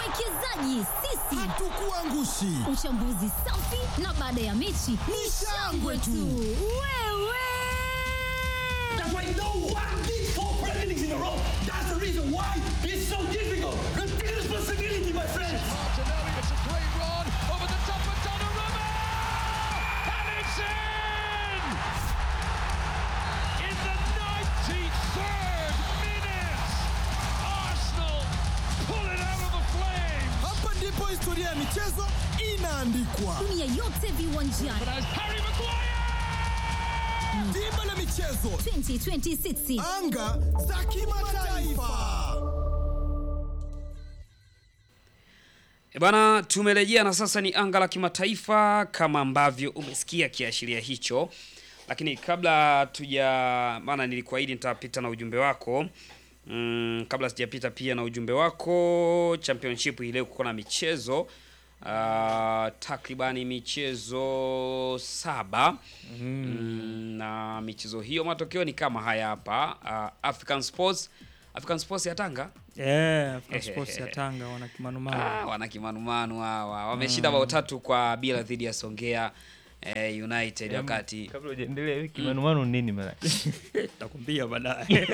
Wawekezaji sisi Hatukuangushi. Uchambuzi safi na baada ya mechi ni shangwe tu. Wewe That's why no one did four Premier Leagues in a row. That's the reason why it's so difficult. Take responsibility, my friends. Martinelli, it's a great run over the top of Donnarumma! And it's in! In the 93rd minute, Arsenal pull it out of the flames! Hapa ndipo historia ya michezo inaandikwa. dunia yote viwanjani But as Harry Maguire! Dimba la michezo, 2026 anga za kimataifa. E bana, tumerejea na sasa ni anga la kimataifa kama ambavyo umesikia kiashiria hicho, lakini kabla tuja, maana nilikuahidi nitapita na ujumbe wako mm, kabla sijapita pia na ujumbe wako, championship hii leo kuko na michezo uh, takribani michezo saba mm, na michezo hiyo matokeo ni kama haya hapa. Uh, African Sports African Sports ya Tanga Yeah, African Sports ya Tanga wana Ah, kimanumanu. wana kimanumanu hawa wameshinda bao tatu kwa bila dhidi ya Songea eh, United wakati kabla hujaendelea hivi kimanumanu nini mara Takwambia baadaye.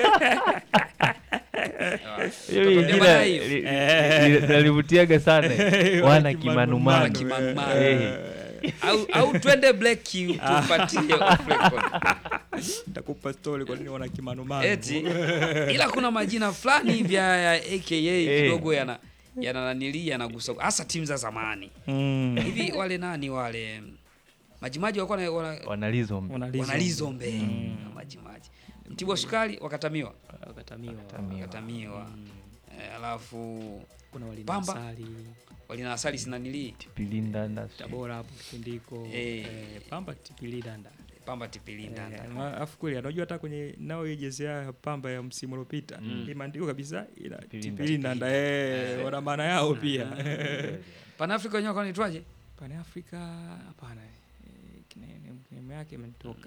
Hili Tutakwambia jina baadaye. li- li- li- nalivutiaga sana wana Wana kimanumanu kimanumanu. Eh. au, au twende black tupatie off record. Nitakupa story kwa nini wana kimanumanu. eti ila kuna majina fulani hivi ya ya aka kidogo yana yana nanili yanagusa hasa timu za zamani Mm. hivi wale nani wale majimaji walikuwa na- wana- wanalizombe Wanalizo. wanalizombe majimaji mtibwa sukari wakatamiwa Wakatamiwa. wakatamiwa Eh, alafu Kuna walinda Pamba. asali. walina asali sinanili pilinda na Tabora hapo kipindiko. Eh. Eh, Pamba tipili danda. pamba tipilinda Eh, ma- Alafu kweli anajua hata kwenye nao hii jezi ya Pamba ya msimu uliopita imeandikwa kabisa ila Tipilinda. tipili danda eh wana maana yao pia. panafrika wenyewe wanaitwaje Pane Afrika hapana. eh, kine- Name yake imenitoka.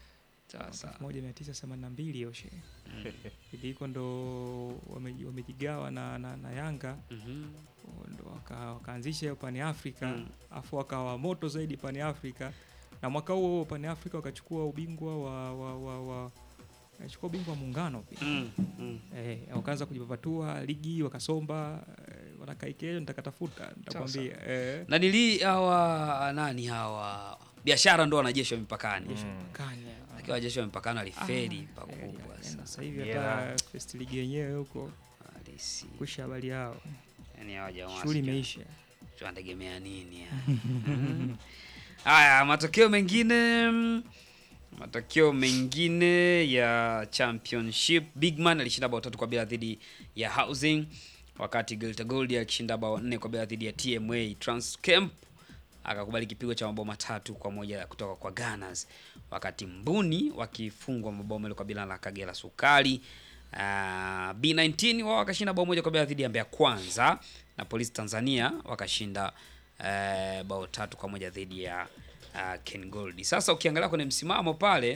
sasa 1982 Oshe. Kipindi hiko ndo wameji- wamejigawa na, na, na Yanga Mhm. ndo waka, wakaanzisha hiyo Pani Africa Mm. afu wakawa moto zaidi Pani Africa na mwaka huo huo Pani Africa wakachukua ubingwa wa wa wa, wa wakachukua ubingwa wa muungano pia Mm, mm. eh, wakaanza kujipapatua ligi wakasomba eh, wanakaikeyo nitakatafuta nitakwambia eh, na nili hawa nani hawa biashara ndo wanajeshi wa mipakani Kanya. akiwa wajeshi wa mipakani waliferi Ah, pakubwa eh, yaani sana sasa hivi Yeah. hata first league yenyewe huko halisi kusha habari yao yani hawa jamaa shughuli sijui imeisha wanategemea nini ya. Mm. haya matokeo mengine mm, matokeo mengine ya championship bigman alishinda bao tatu kwa bila dhidi ya housing wakati Geita Gold akishinda bao nne kwa bila dhidi ya tma transcamp akakubali kipigo cha mabao matatu kwa moja kutoka kwa Gunners, wakati Mbuni wakifungwa mabao mawili kwa bila na Kagera Sukari. Uh, B19 wao wakashinda bao moja kwa bila dhidi ya Mbeya Kwanza na Polisi Tanzania wakashinda uh, bao tatu kwa moja dhidi ya uh, Ken Gold. Sasa ukiangalia kwenye msimamo pale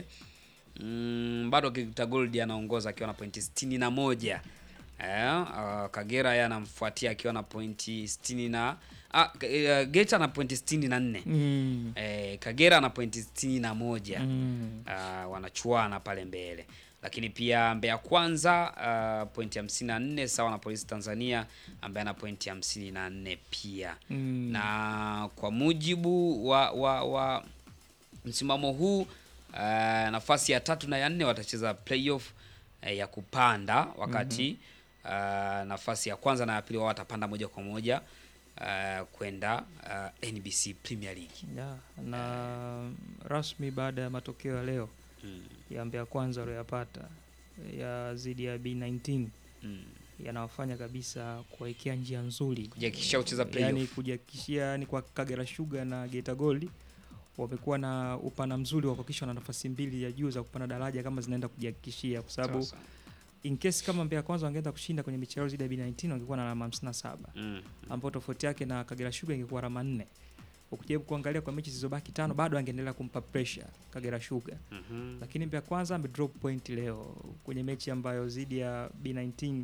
mm, bado Geita Gold anaongoza akiwa na pointi sitini na moja. Eh, uh, Kagera yeye anamfuatia akiwa na pointi sitini na ah, uh, Geita ana pointi sitini na nne mm. eh, Kagera ana pointi sitini na moja Mm. uh, wanachuana pale mbele, lakini pia Mbeya Kwanza uh, pointi hamsini na nne sawa na Polisi Tanzania ambaye ana pointi hamsini na nne pia Mm. na kwa mujibu wa, wa, wa msimamo huu uh, nafasi ya tatu na ya nne watacheza playoff uh, ya kupanda wakati uh, nafasi ya kwanza na ya pili wao watapanda moja kwa moja uh, kwenda uh, NBC Premier League. Yeah, na rasmi baada ya matokeo ya leo Mm, ya Mbeya kwanza walioyapata ya zidi ya B19 mm. yanawafanya kabisa kuwekea njia nzuri Kujihakikishia kucheza playoff. yani kujihakikishia yani kwa Kagera Sugar na Geita Gold wamekuwa na upana mzuri wa kuhakikisha na nafasi mbili ya juu za kupanda daraja kama zinaenda kujihakikishia kwa sababu Sasa. in case kama Mbeya kwanza wangeenda kushinda kwenye michezo yao zidi ya B19 wangekuwa na alama 57 Mm, ambao tofauti yake na Kagera Sugar ingekuwa alama 4 ukijaribu kuangalia kwa mechi zilizobaki tano bado angeendelea kumpa pressure Kagera Sugar mhm. lakini Mbeya kwanza amedrop point leo kwenye mechi ambayo zidi ya B19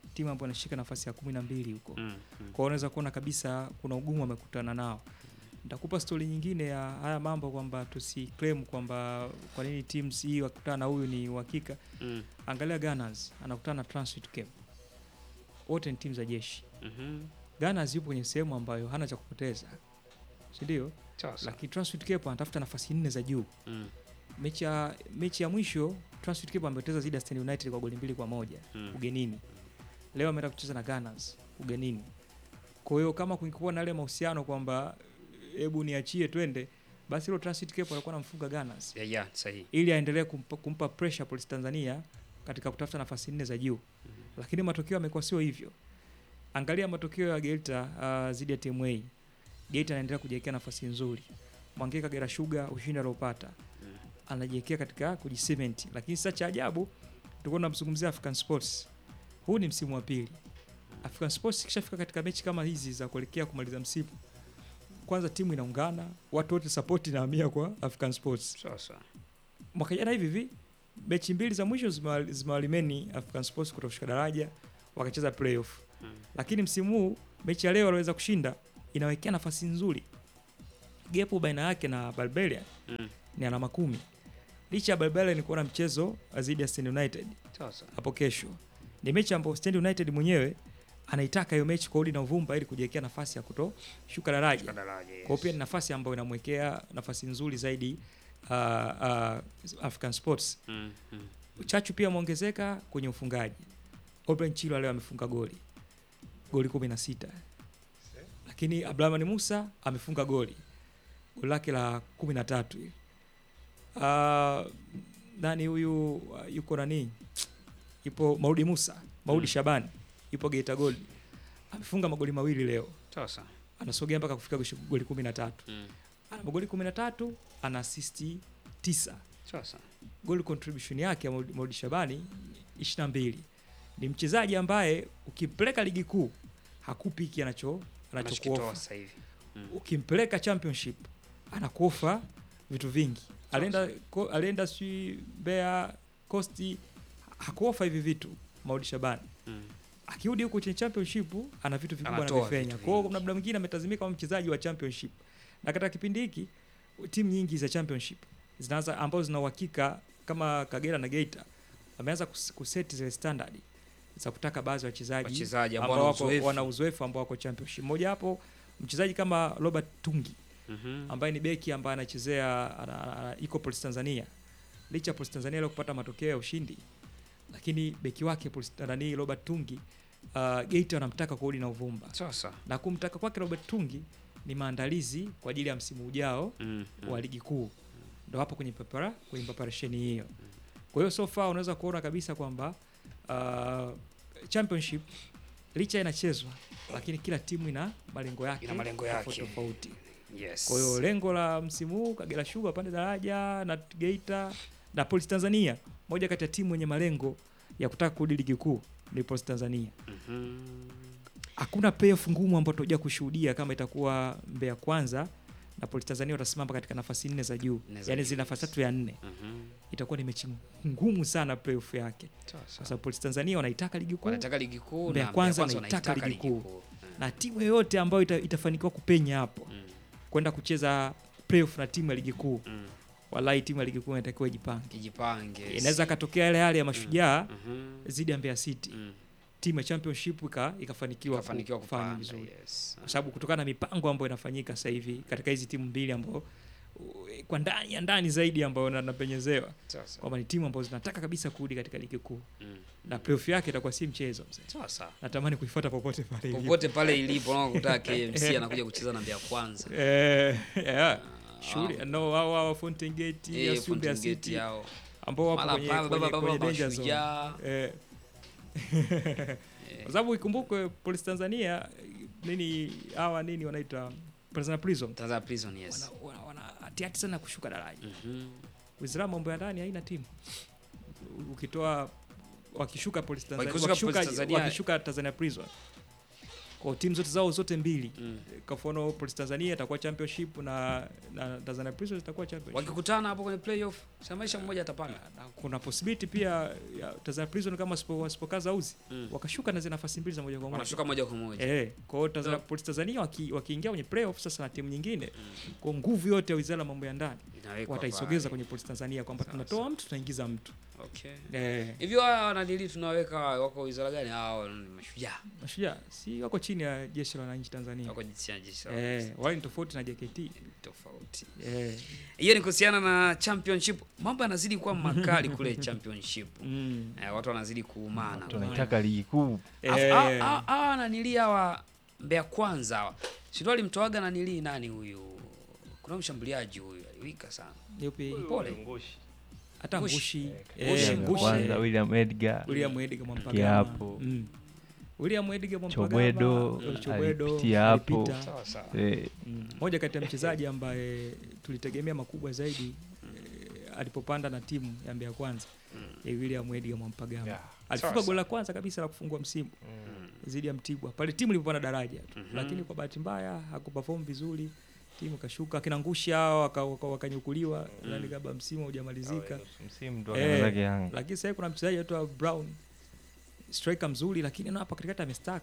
timu ambayo inashika nafasi ya kumi na mbili huko Mm, mm. kwa hiyo unaweza kuona kabisa kuna ugumu amekutana nao. Nitakupa stori nyingine ya haya mambo kwamba tusiclaim kwamba kwa nini teams hii wakutana na huyu ni uhakika. Mm, Angalia Gunners anakutana na Transit Cape, wote ni timu za jeshi. mhm. Gunners yupo kwenye sehemu ambayo hana cha kupoteza, si ndio? Sawa sawa. Lakini Transit Cape anatafuta nafasi nne za juu. Mm, Mechi ya mechi ya mwisho Transit Cape amepoteza dhidi ya Stand United kwa goli mbili kwa moja mm. ugenini. Leo ameenda kucheza na Gunners ugenini. Kwa hiyo kama kungekuwa na ile mahusiano kwamba hebu niachie twende, basi hilo Transit Cape alikuwa anamfunga Gunners Yeah, yeah, sahihi. ili aendelee kumpa, kumpa pressure Police Tanzania katika kutafuta nafasi nne za juu. Lakini matokeo yamekuwa sio hivyo. Angalia matokeo ya Geita uh, zidi ya TMA. Geita anaendelea kujiwekea nafasi nzuri. Mwangeka Kagera Sugar ushindi aliopata anajiwekea katika kujisement, lakini sasa cha ajabu tulikuwa tunamzungumzia African Sports. Huu ni msimu wa pili. African Sports ikishafika katika mechi kama hizi za kuelekea kumaliza msimu, kwanza timu inaungana, watu wote support inahamia kwa African Sports. Sawa sawa. Mwaka jana hivi hivi mechi mbili za mwisho zimewa- zimewalimeni African Sports kutoshuka daraja wakacheza playoff. Mm. Lakini msimu huu mechi ya leo waliweza kushinda, inawekea nafasi nzuri. Gepu baina yake na Barbarian Mm. ni alama kumi. Licha ya Barbarian kuwa na mchezo dhidi ya Stand United Sawa sawa. hapo kesho. Ni mechi ambayo Stand United mwenyewe anaitaka hiyo mechi kwa udi na uvumba ili kujiwekea nafasi ya kutoshuka daraja. Shuka daraja, yes. Kwa hiyo pia ni nafasi ambayo inamwekea nafasi nzuri zaidi uh, uh, African Sports. Mm, mm. Uchachu pia ameongezeka kwenye ufungaji. Obrahim Chilo leo amefunga goli goli 16, lakini Abdulrahman Musa amefunga goli goli lake la 13. Uh, nani huyu uh, yuko nani, yupo Maudi Musa Maudi Mm. Shabani yupo Geita Gold amefunga magoli mawili leo, Sawa sawa. anasogea mpaka kufika goshi- goli 13 Mm. ana magoli 13 ana asisti 9 Sawa sawa. goal contribution yake ya Maudi Maudi Shabani 22 ni mchezaji ambaye ukimpeleka ligi kuu hakupi hiki anacho Anachokitoa anachokuofa sasa hivi. Mm. ukimpeleka championship anakuofa vitu vingi alienda ko- alienda si Mbeya Coast hakuofa hivi vitu Maudi Shabani Mm. akirudi huko kwenye championship ana vitu vikubwa Anatoa anavifanya. vitu Kwa hiyo vingi. kuna muda mwingine ametazimika kama mchezaji wa championship, na katika kipindi hiki timu nyingi za championship zinaanza ambazo zina uhakika kama Kagera na Geita wameanza kus- kuseti zile standard za kutaka baadhi ya wachezaji Wachezaji ambao ambao wana wako uzoefu. wana uzoefu ambao wako championship. Mmoja hapo mchezaji kama Robert Tungi Mhm. ambaye ni beki ambaye anachezea ana- ana- iko Police Tanzania. Licha ya Police Tanzania leo kupata matokeo ya ushindi, lakini beki wake Police nani Robert Tungi uh, Geita wanamtaka kwa udi na uvumba, Sawa sawa. na kumtaka kwake Robert Tungi ni maandalizi kwa ajili ya msimu ujao Mm, mm. wa ligi kuu, ndo hapo kwenye prepara kwenye preparation hiyo. Kwa hiyo so far unaweza kuona kabisa kwamba uh, championship licha inachezwa, lakini kila timu ina malengo yake Ina malengo tofauti yake. tofauti. Yes. Kwa hiyo lengo la msimu huu Kagera Sugar pande daraja na Geita na Police Tanzania, moja kati ya timu yenye malengo ya kutaka kurudi ligi kuu ni Police Tanzania. Mhm. Hakuna playoff ngumu ambayo tutakuja kushuhudia kama itakuwa Mbeya Kwanza na Police Tanzania watasimama katika nafasi nne za juu, Nne za yaani juu, zile nafasi yes. tatu ya nne. Mhm. Itakuwa ni mechi ngumu sana playoff yake, Sawa kwa sawa. sababu Police Tanzania wanaitaka ligi kuu Wanataka ligi kuu Mbeya na Kwanza Mbeya wanaitaka wanaitaka ligi kuu. kuu. na timu yoyote ambayo ita, itafanikiwa kupenya hapo Mm, kwenda kucheza playoff na timu ya ligi kuu, mm. wallahi timu ya ligi kuu inatakiwa ijipange. Kijipange. inaweza katokea yale hali ya mashujaa Mhm. zidi ya Mbeya City Mm. timu ya championship ika, ikafanikiwa ku- Kafanikiwa kufanya kupanda. vizuri Yes. kwa sababu kutokana na mipango ambayo inafanyika sasa hivi katika hizi timu mbili ambao kwa ndani ya ndani zaidi ambayo na- napenyezewa Sawa sawa. kwamba ni timu ambazo zinataka kabisa kurudi katika ligi kuu Mm. na playoff yake itakuwa si mchezo mzee. Sawa sawa. Natamani kuifuata popote pale ilipo. Popote pale ilipo unaona kutaka KMC anakuja kucheza na Mbeya Kwanza. Eh, yeah. Ah, Shule no hao hao Fountain Gate eh, ya Mbeya Fountain Gate City yao. ambao wapo Mara kwenye pale kwenye, baba kwenye baba danger zone. mashujaa. Eh. Eh, kwa sababu ikumbukwe Police Tanzania nini hawa nini wanaita Tanzania Prison Tanzania Prison yes. wana, wana, wana hatihati sana kushuka daraja. Mhm. Wizara ya mambo ya ndani haina timu, ukitoa wakishuka Police Tanzania, Wakishuka wakishuka, Police Tanzania- wakishuka Tanzania Prison kwa timu zote zao zote mbili kwa mfano Police Tanzania itakuwa championship na, na Tanzania Prisons itakuwa championship wakikutana hapo kwenye playoff samaisha mmoja atapanda na kuna possibility pia ya Tanzania Prison kama wasipo- wasipokaza uzi wakashuka na zile nafasi mbili za moja kwa moja wanashuka moja kwa moja Eh, kwa hiyo Tanzania Police Tanzania waki- wakiingia kwenye playoff sasa na timu nyingine kwa nguvu yote ya Wizara ya Mambo ya Ndani Inawekwa wataisogeza pale. kwenye Police Tanzania kwamba Sawa, tunatoa mtu tunaingiza mtu. okay Eh, hivyo hawa wanadili tunaweka wako wizara gani hao ni mashujaa mashujaa si wako chini ya jeshi la wananchi Tanzania. wako jinsi ya jeshi la Eh, polisi. wale ni tofauti na JKT. tofauti Eh, hiyo ni kuhusiana na championship mambo yanazidi kuwa makali kule championship mm. eh, watu wanazidi kuumana tunaitaka ligi kuu Alafu, Eh, hawa- hawa- hawa nanilii hawa Mbeya kwanza hawa sindo alimtoaga nanilii nani huyu kuna mshambuliaji huyu aliwika sana yupi? pole Hata Ngushi. Ngushi. Ngushi, Eh, William Ngushi. kwanza William Edgar William Edgar Mwampagama. Kiapo. Mm. William Edgar Mwampagama. Chobwedo eh, Chobwedo alipitia hapo. alipita. sawa sawa eh, Mm. moja kati ya mchezaji ambaye tulitegemea makubwa zaidi eh, alipopanda na timu ya Mbeya Kwanza ni William Edgar Mwampagama Yeah. alifunga Sawa, goli la kwanza kabisa la kufungua msimu dhidi ya Mtibwa pale timu ilipopanda daraja tu, lakini kwa bahati mbaya hakuperform vizuri, timu kashuka, akina Ngushi hao waka- waka- wakanyukuliwa yani kabla msimu hujamalizika. msimu ndo Eh, akaenda zake Yanga lakini sasa kuna mchezaji anaitwa Brown striker mzuri, lakini unaona hapa katikati amestack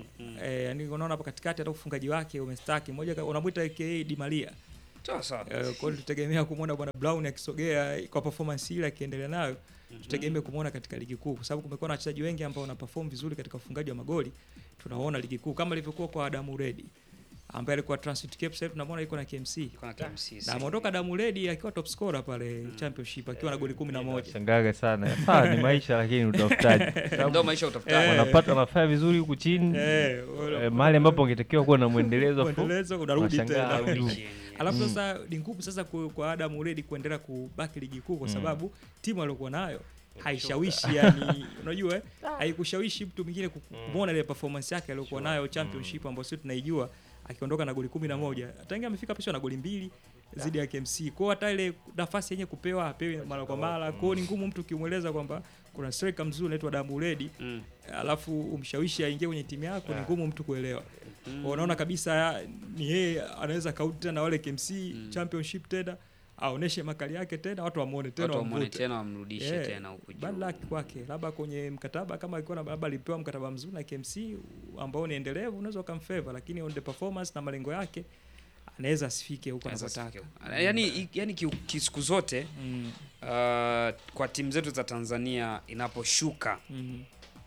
eh, yani unaona hapa katikati hata ufungaji wake umestack. Mmoja ka- unamwita aka Di Maria sawa sawa Eh, kwa hiyo tutegemea kumwona bwana Brown akisogea kwa performance ile akiendelea nayo tutegemee kumwona katika ligi kuu, kwa sababu kumekuwa na wachezaji wengi ambao wana perform vizuri katika ufungaji wa magoli, tunaona ligi kuu kama ilivyokuwa kwa Adamu Redi ambaye alikuwa Transit Cape, sasa hivi tunamwona yuko na KMC kuna KMC na ameondoka Adamu Redi akiwa top scorer pale championship akiwa na goli 11 shangaga sana sawa ni maisha lakini utafutaji ndio maisha ya utafutaji wanapata wanafanya vizuri huku chini eh, eh, mahali ambapo angetakiwa kuwa na mwendelezo fu- mwendelezo unarudi unashangaa tena juu. Alafu sasa ni ngumu sasa ku- kwa Adam Uredi kuendelea kubaki ligi kuu kwa sababu timu aliyokuwa nayo haishawishi yani, unajua eh, haikushawishi mtu mwingine ku- kumwona ile performance yake aliyokuwa nayo championship ambayo sisi tunaijua akiondoka na goli kumi na moja tangia amefika pisho na goli mbili zidi ya KMC. Kwa hiyo hata ile nafasi yenye kupewa apewi mara kwa mara. Kwa hiyo ni ngumu mtu ukimweleza kwamba kuna striker mzuri anaitwa Adamu Uredi Mm. alafu umshawishi aingie kwenye timu yako, ni ngumu mtu kuelewa. Unaona kabisa ni yeye anaweza kauti tena wale KMC championship tena aoneshe makali yake tena, watu wamuone tena watu wamwone wamvute. tena wamrudishe Yeah, tena huku bad juu luck kwake, labda kwenye mkataba kama alikuwa na labda alipewa mkataba mzuri na KMC ambao ni endelevu, unaweza ukamfavor, lakini on the performance na malengo yake anaweza asifike huko Anaweza anapotaka. sikia. yani yani ki- ki- siku zote Mm, uh, kwa timu zetu za Tanzania inaposhuka mm,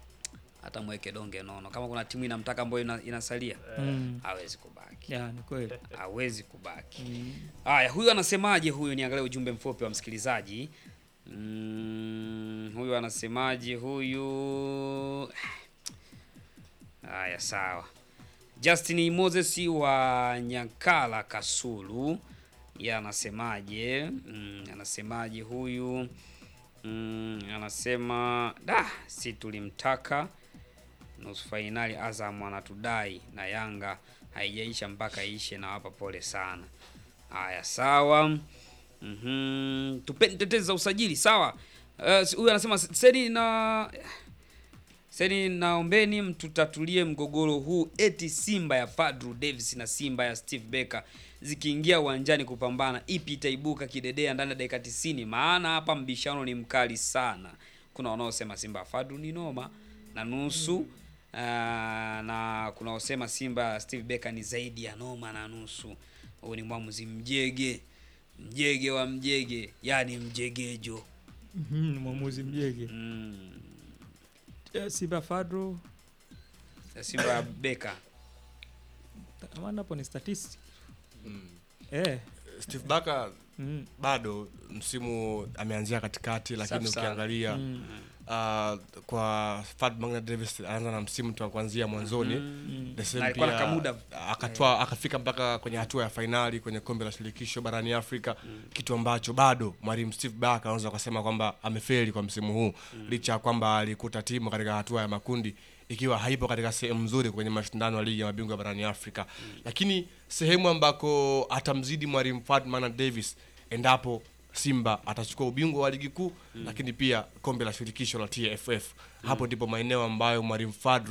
hata mweke donge nono kama kuna timu inamtaka ambayo ina, inasalia mm. hawezi kubaki Yeah, ni kweli. hawezi kubaki Mm. haya huyu anasemaje huyu niangalie ujumbe mfupi wa msikilizaji mm, huyu anasemaje huyu haya sawa Justin Moses wa Nyakala Kasulu ye anasemaje mm, anasemaje huyu mm, anasema da si tulimtaka nusu fainali Azam anatudai na Yanga haijaisha mpaka ishe, na wapa pole sana. Haya, sawa. Mhm, tupeni tetezi za usajili sawa. Eh, Huyu anasema seni na seni, naombeni mtutatulie mgogoro huu, eti Simba ya Fadru Davis na Simba ya Steve Becker zikiingia uwanjani kupambana, ipi itaibuka kidedea ndani ya dakika 90? Maana hapa mbishano ni mkali sana. Kuna wanaosema Simba ya Fadru ni noma na nusu Uh, na kuna wasema Simba ya Steve Becker ni zaidi ya noma na nusu. Huyu ni mwamuzi mjege, mjege wa mjege, yani mjegejo. Mhm, mwamuzi mjege Mm. Eh, Simba Fadro Ya Simba ya Becker maana hapo ni statistics eh Steve Barker mm, bado msimu ameanzia katikati, lakini Safi sana. ukiangalia mm, uh, kwa Fad Magna Davis anaanza na msimu tu kuanzia mwanzoni mm. The same Na alikuwa na pia, kamuda. akatwaa akafika mpaka kwenye hatua ya fainali kwenye kombe la shirikisho barani Afrika, kitu ambacho bado mwalimu Steve Barker anaweza kusema kwamba amefeli kwa msimu huu licha ya kwamba alikuta timu katika hatua ya makundi ikiwa haipo katika sehemu nzuri kwenye mashindano ya ligi ya mabingwa barani Afrika, lakini sehemu ambako atamzidi mwalimu Ferdinand Davis endapo Simba atachukua ubingwa wa ligi kuu lakini pia kombe la shirikisho la TFF. Hapo ndipo maeneo ambayo mwalimu Fadru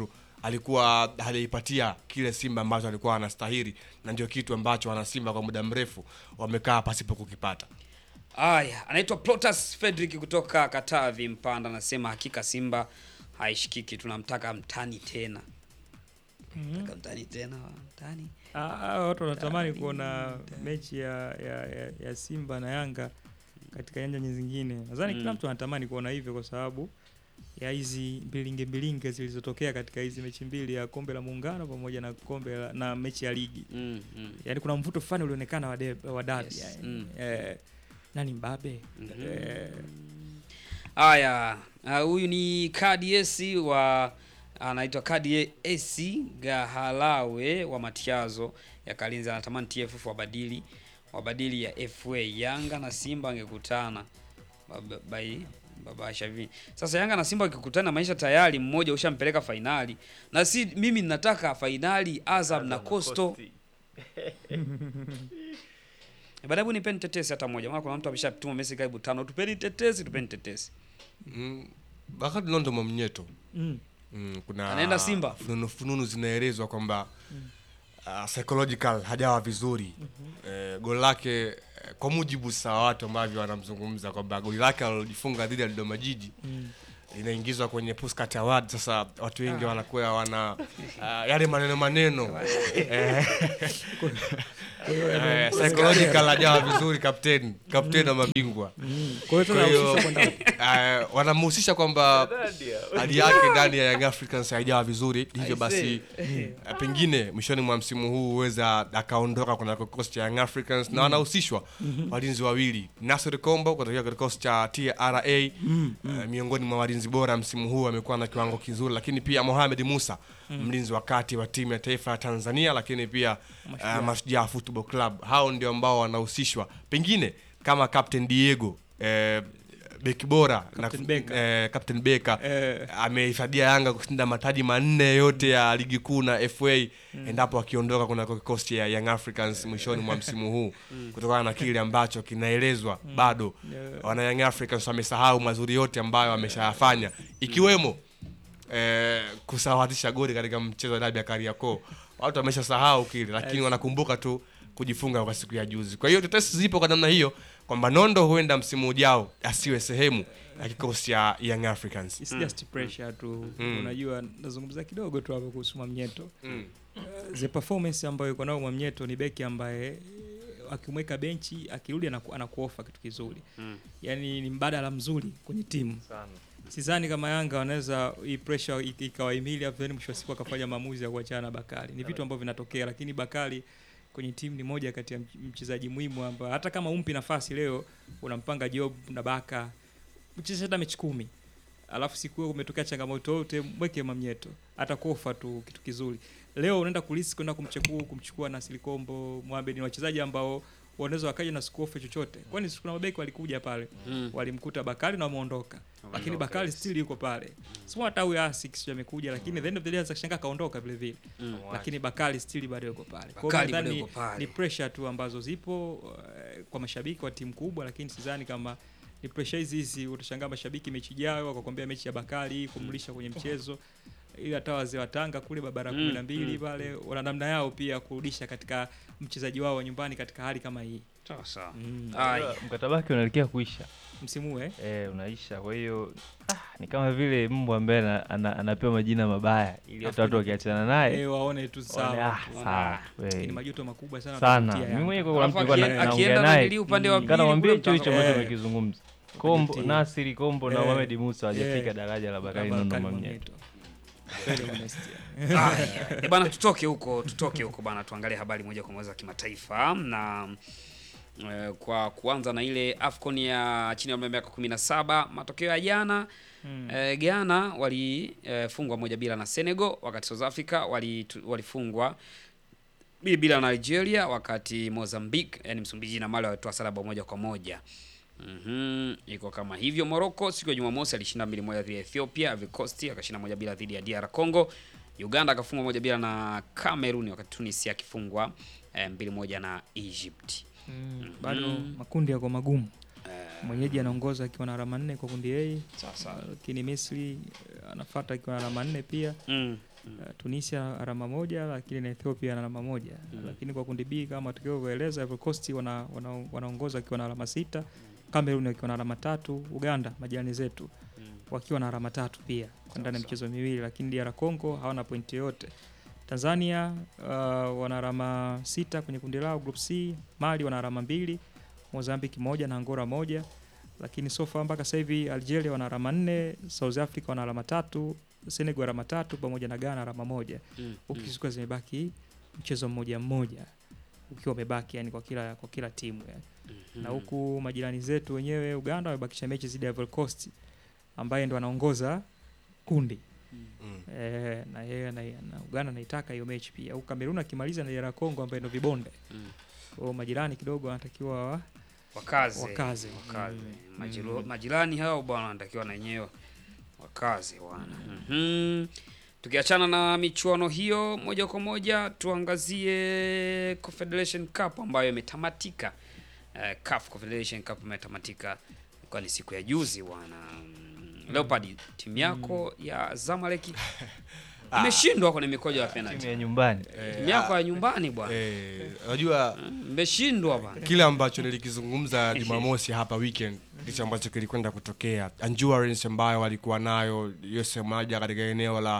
alikuwa hajaipatia kile Simba ambacho alikuwa anastahili, na ndio kitu ambacho wanasimba kwa muda mrefu wamekaa pasipo kukipata. Aya, anaitwa Plotas Frederick kutoka Katavi Mpanda, anasema hakika Simba haishikiki, tunamtaka mtani tena. Nataka mtani tena, mtani. Ah, ah, watu wanatamani kuona mechi ya, ya, ya, ya Simba na Yanga katika nyanja zingine. Nadhani kila Mm. mtu anatamani kuona hivyo kwa sababu ya hizi mbilinge mbilinge zilizotokea katika hizi mechi mbili ya kombe la muungano pamoja na kombe la, na mechi ya ligi. Mm, mm. Yaani kuna mvuto fulani ulionekana wa de- wa dabi Yes, yani. mm. Eh, nani mbabe? Mhm. Eh, Haya, ah, huyu ni Kadi Esi wa anaitwa Kadi Esi Gahalawe wa Matiazo ya Kalinzi, anatamani TFF wabadili wabadili ya FA. Yanga na Simba angekutana Baba- bai baba Shavi. Sasa Yanga na Simba wakikutana, maisha tayari mmoja ushampeleka fainali, na si mimi ninataka fainali Azam na Coastal. Baada hebu nipeni tetesi hata moja, maana kuna mtu ameshatuma message karibu tano, tupeni tetesi, tupeni tetesi. Mm, wakati Londo Mwamnyeto mm. mm, kuna Anaenda Simba? fununu, fununu zinaelezwa kwamba uh, psychological hajawa vizuri eh, goli lake eh, kwa mujibu sa watu ambavyo wanamzungumza kwamba goli lake alilojifunga dhidi ya Dodoma Jiji linaingizwa kwenye Puskat Award. Sasa watu wengi wanakuwa wana uh, yale maneno maneno eh, eh, psychological hajawa vizuri kapteni kapteni wa mabingwa Kwa hiyo kwa tuna hiyo uhusisha kwenda eh, wanamhusisha kwamba hali yake ndani ya Young Africans haijawa vizuri, hivyo basi eh, pengine mwishoni mwa msimu huu huweza akaondoka kuna kikosi cha Young Africans na wanahusishwa walinzi wawili, Nasir Kombo kutokea katika kikosi cha TRA eh, miongoni mwa walinzi bora msimu huu amekuwa na kiwango kizuri, lakini pia Mohamed Musa mlinzi wa kati wa timu ya taifa ya Tanzania, lakini pia uh, Mashujaa Football Club. Hao ndio ambao wanahusishwa pengine kama Captain Diego eh, beki bora na- Captain Beka. eh, Captain Beka Eh. amehifadhia Yanga kushinda mataji manne yote ya ligi kuu na FA endapo akiondoka kunako kikosi cha Young Africans mwishoni mwa msimu huu kutokana na kile ambacho kinaelezwa bado wana Young Africans wamesahau mazuri yote ambayo wameshayafanya ikiwemo eh, kusawazisha goli katika mchezo wa dabi ya Kariakoo. Watu wameshasahau kile, lakini wanakumbuka tu kujifunga kwa siku ya juzi. Kwa hiyo tetesi zipo kwa namna hiyo kwamba Nondo huenda msimu ujao asiwe sehemu ya kikosi cha Young Africans. It's just pressure tu. Unajua nazungumza kidogo tu hapo kuhusu Mwamnyeto. Mm. Uh, the performance ambayo yuko nayo Mwamnyeto ni beki ambaye eh, akimweka benchi akirudi anaku, anakuofa kitu kizuri. Mm. Yaani ni mbadala mzuri kwenye timu. Sidhani kama Yanga wanaweza hii pressure ik- ikawahimili afu then mwisho wa siku akafanya maamuzi ya kuachana na Bakari. Ni vitu ambavyo vinatokea, lakini Bakari kwenye timu ni moja kati ya mch- mchezaji muhimu ambaye hata kama umpi nafasi leo unampanga Job na Baka mcheze hata mechi kumi alafu siku hiyo umetokea changamoto yote mweke Mamnyeto atakuofa tu kitu kizuri. Leo unaenda kulisi kwenda kumchukua kumchukua na Silikombo Mohamed, ni wachezaji ambao wanaweza wakaja na sikuofe chochote, kwani si kuna mabeki walikuja pale Mm. walimkuta Bakari na wameondoka, lakini Bakari still yuko pale. Sio hata huyo Asik sio amekuja, lakini the end of the day anaweza kushangaa kaondoka vile vile, Mm. lakini Bakari still bado yuko pale. Kwa hiyo Bakari bado nadhani yuko pale. ni pressure tu ambazo zipo eh, kwa mashabiki wa timu kubwa, lakini sidhani kama ni pressure hizi hizi. Utashangaa mashabiki mechi ijayo wakakwambia mechi ya Bakari kumlisha kwenye mchezo ili hata wazee wa Tanga kule barabara Mm, kumi na mbili mm, pale wana namna yao pia kurudisha katika mchezaji wao wa nyumbani katika hali kama hii Sawa sawa. mm. Aya. mkataba wake unaelekea kuisha msimu huu eh? eh, unaisha. Kwa hiyo ah, ni kama vile mbwa ambaye ana, ana, anapewa majina mabaya ili hata watu wakiachana naye Eh, waone tu waone, sawa ah, tu. sawa, Lakini we. majuto makubwa sana sana. watapitia Mimi Yanga. mwenyewe kuna mtu Alafu alikuwa akie- na- naongea akienda naye nanili upande wa pili kanamwambia kule hicho hicho mtazamo. ambacho Eh. umekizungumza. Kombo Kupitia. Nasiri Kombo na Eh. Mohamed Musa hawajafika Eh. daraja la Bakari Bakari Nondo Mwamnyeto. Mwamnyeto. Very honest, yeah. Aya. Eh, bana tutoke huko tutoke huko bana tuangalie habari moja kwa moja za kimataifa na eh, kwa kuanza na ile Afcon ya chini ya umri wa miaka 17 matokeo ya jana Mm. eh, Ghana walifungwa moja bila na Senegal wakati South Africa wali- tu- walifungwa mbili bila na Nigeria wakati Mozambique yani Msumbiji na Mali walitoa sare bao moja kwa moja. Mhm, iko kama hivyo. Morocco siku ya Jumamosi alishinda mbili moja dhidi ya Ethiopia, Ivory Coast akashinda moja bila dhidi ya DR Congo. Uganda akafungwa moja bila na Cameroon wakati Tunisia akifungwa eh, mbili moja na Egypt. Mm. bado Mm. makundi yako magumu Eh, mwenyeji anaongoza akiwa na alama nne kwa kundi A sawa sawa. lakini Misri eh, anafuata akiwa na alama nne pia Mm. Uh, Tunisia alama moja lakini na Ethiopia ana alama moja lakini kwa kundi B kama tukivyoeleza Ivory Coast wana, wana, wanaongoza wakiwa na alama sita Cameroon wakiwa na alama tatu Uganda majirani zetu wakiwa na alama tatu pia kwa ndani ya michezo miwili lakini DR Congo hawana pointi yoyote Tanzania uh, wana alama sita kwenye kundi lao group C Mali wana alama mbili Mozambique moja na Angola moja lakini so far mpaka sasa hivi Algeria wana alama nne South Africa wana alama tatu Senegal alama tatu pamoja na Ghana alama moja Mm, huku mm. zikiwa zimebaki mchezo mmoja mmoja ukiwa umebaki yani kwa kila kwa kila timu yani. na huku majirani zetu wenyewe Uganda wamebakisha mechi zidi ya Ivory Coast ambaye ndo anaongoza kundi Mm. eh, na yeye na, na Uganda anaitaka hiyo mechi pia huku Kamerun akimaliza na DR Congo ambaye ndo vibonde Mm. kwa hiyo majirani kidogo wanatakiwa wa- wakaze Wakaze. wakaze. Mm. Majiro, majirani hao bwana wanatakiwa na wenyewe wakaze bwana Mhm. tukiachana na michuano hiyo moja kwa moja tuangazie Confederation Cup ambayo imetamatika uh, CAF Confederation Cup imetamatika kwa ni siku ya juzi bwana Mm, Leopard timu yako ya Zamalek imeshindwa kwenye mikojo ya timu penalty ya nyumbani timu yako ya nyumbani bwana Eh, unajua mmeshindwa bwana kile ambacho nilikizungumza Jumamosi hapa weekend ndicho ambacho kilikwenda kutokea. Endurance ambayo walikuwa nayo Yose Maja katika eneo la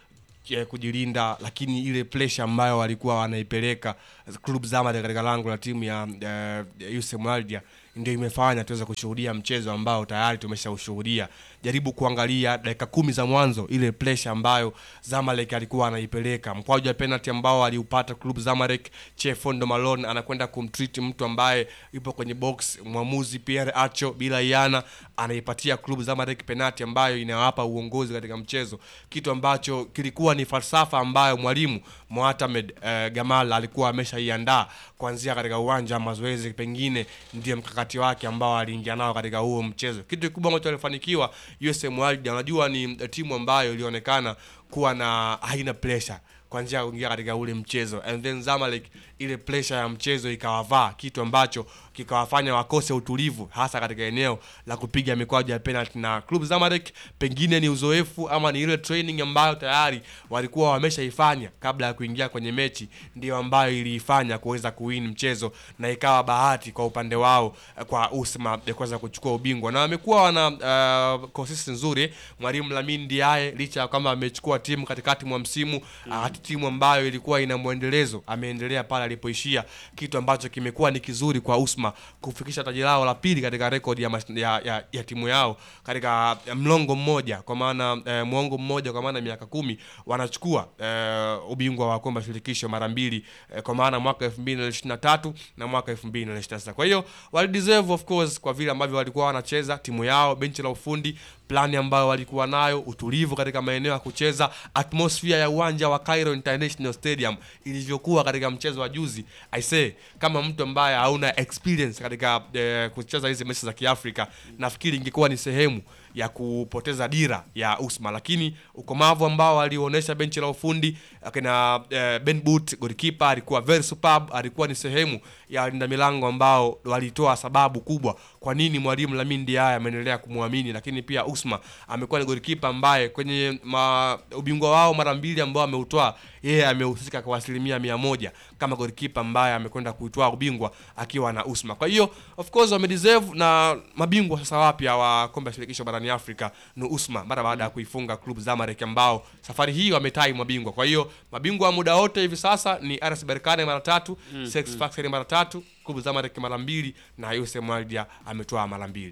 eh, kujilinda, lakini ile pressure ambayo walikuwa wanaipeleka Club Zamalek katika lango la timu ya uh, Yuse Maja ndio imefanya tuweze kushuhudia mchezo ambao tayari tumeshaushuhudia. Jaribu kuangalia dakika kumi za mwanzo, ile pressure ambayo Zamalek alikuwa anaipeleka, mkwaju wa penalty ambao aliupata Club Zamalek, Chefondo Malone anakwenda kumtreat mtu ambaye yupo kwenye box, mwamuzi Pierre Acho bila iana anaipatia Club Zamalek penalty ambayo inawapa uongozi katika mchezo, kitu ambacho kilikuwa ni falsafa ambayo mwalimu Mohamed eh, Gamal alikuwa ameshaiandaa kuanzia katika uwanja wa mazoezi, pengine ndiye mkakati wake ambao aliingia nao katika huo mchezo. Kitu kikubwa ambacho alifanikiwa USM Alger, unajua ni eh, timu ambayo ilionekana kuwa na haina pressure kuanzia kuingia katika ule mchezo and then Zamalek ile pressure ya mchezo ikawavaa, kitu ambacho kikawafanya wakose utulivu hasa katika eneo la kupiga mikwaju ya penalty. Na Club Zamalek pengine ni uzoefu ama ni ile training ambayo tayari walikuwa wameshaifanya kabla ya kuingia kwenye mechi, ndio ambayo iliifanya kuweza kuwin mchezo na ikawa bahati kwa upande wao eh, kwa Usma ya kuweza kuchukua ubingwa, na wamekuwa wana uh, consistency nzuri. Mwalimu Lamine Ndiaye licha ya kwamba amechukua timu katikati mwa msimu wakati timu ambayo ilikuwa ina mwendelezo ameendelea pale alipoishia, kitu ambacho kimekuwa ni kizuri kwa Usma kufikisha taji lao la pili katika rekodi ya, mas- ya, ya, ya timu yao katika eh, mlongo mmoja, kwa maana eh, mwongo mmoja, kwa maana miaka kumi wanachukua eh, ubingwa wa kombe la shirikisho mara mbili eh, kwa maana mwaka 2023 na mwaka 2026. Kwa hiyo wali deserve of course kwa vile ambavyo walikuwa wanacheza timu yao, benchi la ufundi, plani ambayo walikuwa nayo, utulivu katika maeneo ya kucheza, atmosphere ya uwanja wa Cairo International Stadium ilivyokuwa katika mchezo wa juzi. I say kama mtu ambaye hauna experience katika eh, kucheza hizi mechi za Kiafrika, nafikiri ingekuwa ni sehemu ya kupoteza dira ya Usma, lakini ukomavu ambao alionyesha benchi la ufundi akina eh, Ben Boot goalkeeper alikuwa very superb, alikuwa ni sehemu ya walinda milango ambao walitoa sababu kubwa kwa nini mwalimu Lamine Ndiaye ameendelea kumwamini, lakini pia Usma amekuwa ni goalkeeper ambaye kwenye ma, ubingwa wao mara mbili ambao ameutoa yeye amehusika kwa asilimia mia moja kama goalkeeper ambaye amekwenda kuitoa ubingwa akiwa na Usma. Kwa hiyo of course wamedeserve, na mabingwa sasa wapya wa kombe la shirikisho barani Afrika ni Usma mara baada ya kuifunga Club Zamalek ambao safari hii wametai mabingwa. Kwa hiyo mabingwa wa muda wote hivi sasa ni RS Berkane mara tatu, mm, Sex Factory mara tatu, Club Zamalek mara mbili na USM Alger ametoa mara mbili.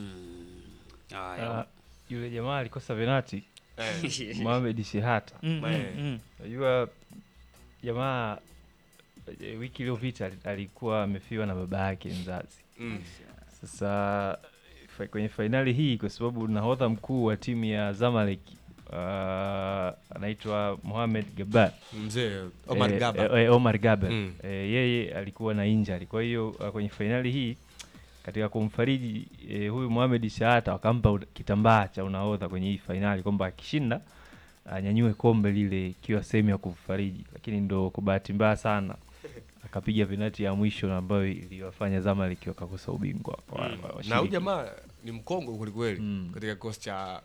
Haya. Ah, yule jamaa alikosa penati Eh, Mohamed Shehata. Mm, mm, Eh. mm. Unajua jamaa eh, wiki iliyopita ali- alikuwa amefiwa na baba yake mzazi. mm. Sasa fa- kwenye fainali hii, kwa sababu nahodha mkuu wa timu ya Zamalek uh, anaitwa Mohamed Gabar Mzee Omar eh, Gaba. eh, eh, Omar Gabar Mm. eh, yeye alikuwa na injury. Kwa hiyo uh, kwenye fainali hii katika kumfariji eh, huyu Mohamed Shahata wakampa ut- kitambaa cha unahodha kwenye hii fainali kwamba akishinda anyanyue kombe lile ikiwa sehemu ya kumfariji, lakini ndo kwa bahati mbaya sana akapiga penati ya mwisho ambayo iliwafanya Zamalek wakakosa ubingwa wa- wa- wa na huyu shiriki. jamaa ni mkongwe kwelikweli Mm. katika kikosi cha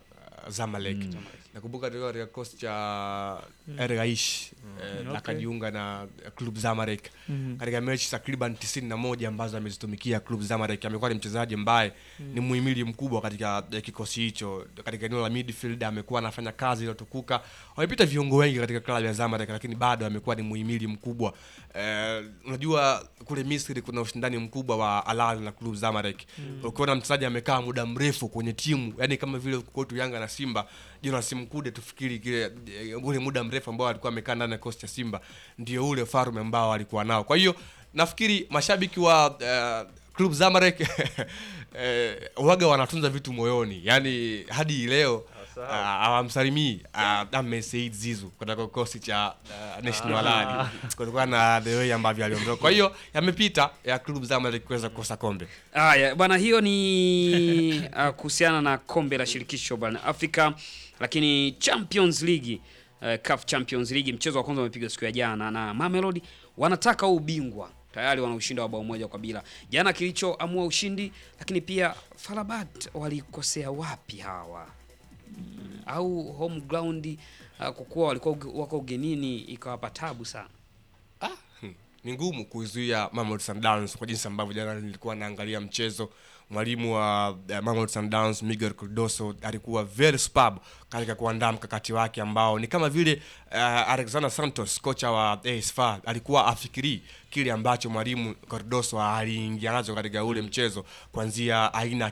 Zamalek. Nakumbuka tulikuwa katika kikosi cha El Gaish eh, Okay. akajiunga na club Zamalek katika mechi takriban 91 ambazo amezitumikia club Zamalek. Amekuwa ni mchezaji ambaye ni muhimili mkubwa katika eh, kikosi hicho. Katika eneo la midfield amekuwa anafanya kazi iliyotukuka. Wamepita viungo wengi katika klabu ya Zamalek, lakini bado amekuwa ni muhimili mkubwa. Eh, unajua kule Misri kuna ushindani mkubwa wa Al Ahly na club Zamalek. Ukiona mchezaji amekaa muda mrefu kwenye timu, yani kama vile kwetu Yanga na Simba, Jonas Mkude tufikiri kile eh, ule muda mrefu ambao alikuwa amekaa ndani ya kikosi cha Simba ndio ule farume ambao alikuwa nao. Kwa hiyo nafikiri mashabiki wa eh, club Zamalek eh, waga wanatunza vitu moyoni, yani hadi leo ah, hawamsalimii ah, Ahmed Said Zizu kutoka kikosi cha ah, National Al Ahly kutokana na the way ambavyo aliondoka. Kwa hiyo yamepita ya club Zamalek kuweza kukosa kombe. Haya bwana, hiyo ni uh, kuhusiana na kombe la shirikisho barani Afrika, lakini Champions League uh, CAF Champions League mchezo wa kwanza umepigwa siku ya jana na Mamelodi wanataka huu ubingwa tayari wana ushindi wa bao moja kwa bila jana, kilichoamua ushindi. Lakini pia Farabat walikosea wapi hawa Mm, au home ground uh, kwa kuwa walikuwa uge- wako ugenini ikawapa tabu sana. Ah, hmm, ni ngumu kuizuia Mamelodi Sundowns kwa jinsi ambavyo jana nilikuwa naangalia mchezo. Mwalimu wa uh, Mamelodi Sundowns Miguel Cardoso alikuwa very superb katika kuandaa mkakati wake ambao ni kama vile uh, Alexander Santos kocha wa AS FAR alikuwa afikirii kile ambacho mwalimu Cardoso aliingia nacho katika ule mchezo, kuanzia aina ya